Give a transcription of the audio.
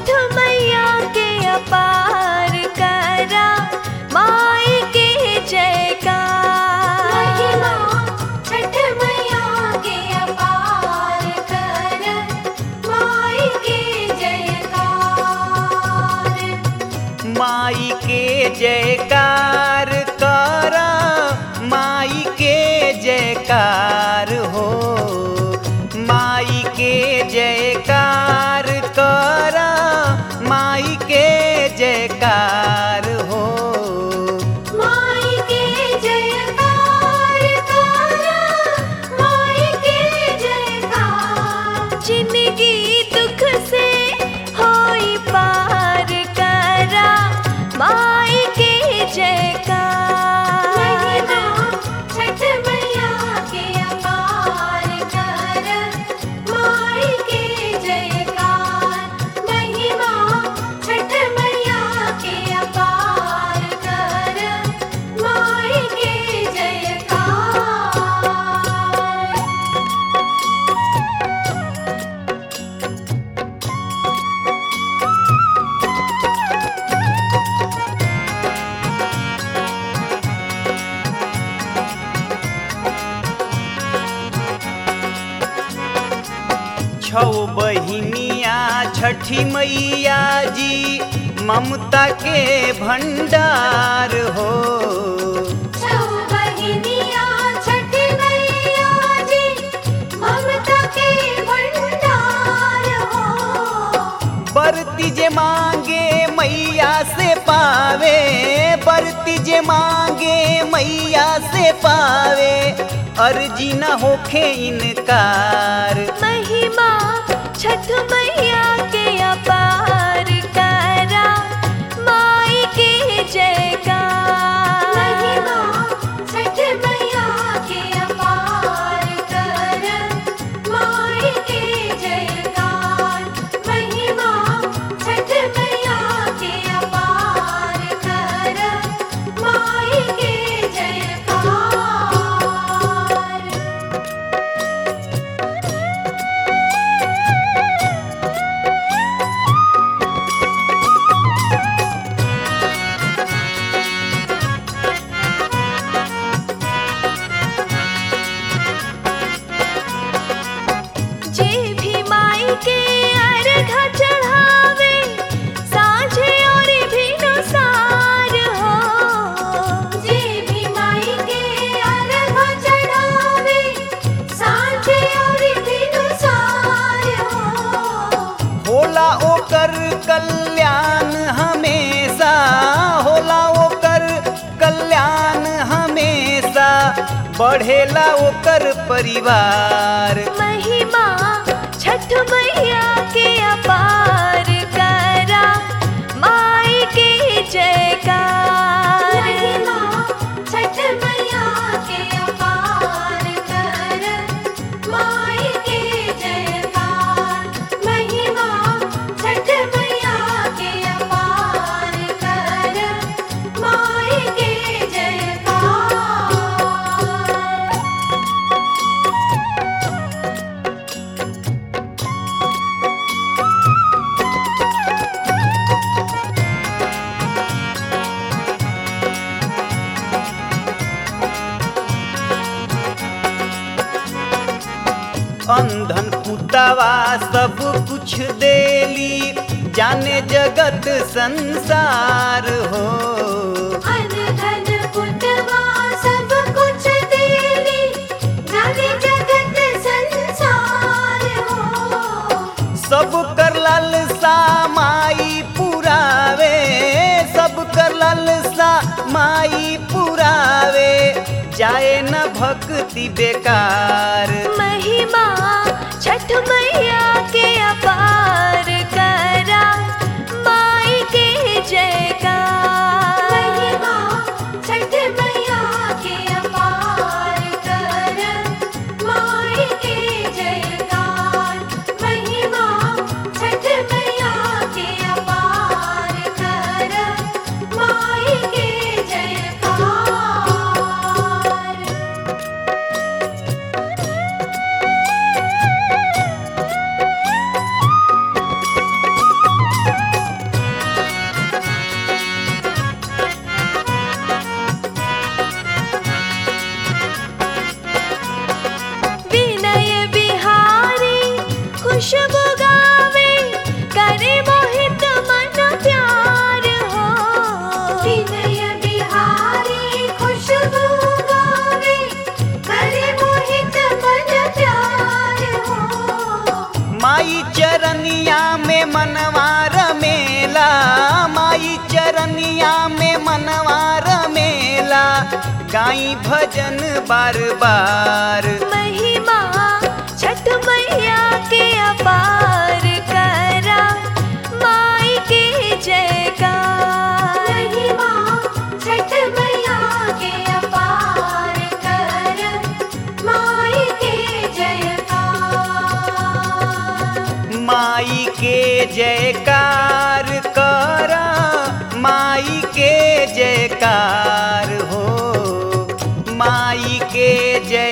छठ मैया के अपार करा माई के जयकार महिमा छठ मैया के अपार कर माई के जयकार माई के जयकार कर माई के जयकार हो माई के जयकार कर माई के जयकार हो माई के जयकार कर माई के जयकार जिंदगी दुख से होई पार करा माई के जयकार महिमा छठ मैया के अपार कर माई के जयकार महिमा छठ मैया के अपार कर माई के जयकार छौ बहिनिया छठी मैया जी ममता के भंडार हो छौ बहिनिया छठ मैया जी ममता के भंडार हो बरती जे मांगे मैया से पावे बरती जे मांगे मैया से पावे अर्जी न होखे इनकार महिमा छठ मैया के अपार करा माई के जयकार महिमा छठ मैया के अपार कर माई के जयकार महिमा छठ मैया के अपार कर माई के जयकार जे भी माई के अर्घ चढ़ावे साँझे और भी नुसार हो जे भी माई के अर्घ चढ़ावे साँझे और बिनुसार हो होला ओकर कल्याण हमेशा होला ओकर कल्याण हमेशा बढ़ेला ओकर परिवार महिमा छठ मैया के अपार करा माई के जयकार महिमा छठ मैया के अपार कर माई के जयकार महिमा छठ मैया के अपार कर माई के जयकार अंधन पुतवा सब कुछ देली जाने जगत संसार हो अन धन पुतवा सब कुछ देली जाने जगत संसार हो सब कर लालसा माई पुरावे सब कर लालसा माई पुरावे जाए न भक्ति बेकार महिमा छठ मैया के अपार करा माई के जयकार महिमा छठ मैया के अपार कर माई के जयकार महिमा छठ मैया के अपार कर माई के जयकार माई चरनिया में मनवार मेला माई चरनिया में मनवार मेला गाई भजन बार बार महिमा छठ मैया के अपार करा माई के जयकार महिमा छठ मैया के अपार कर माई के जयकार माई के जयकार कर माई के जयकार हो माई के जय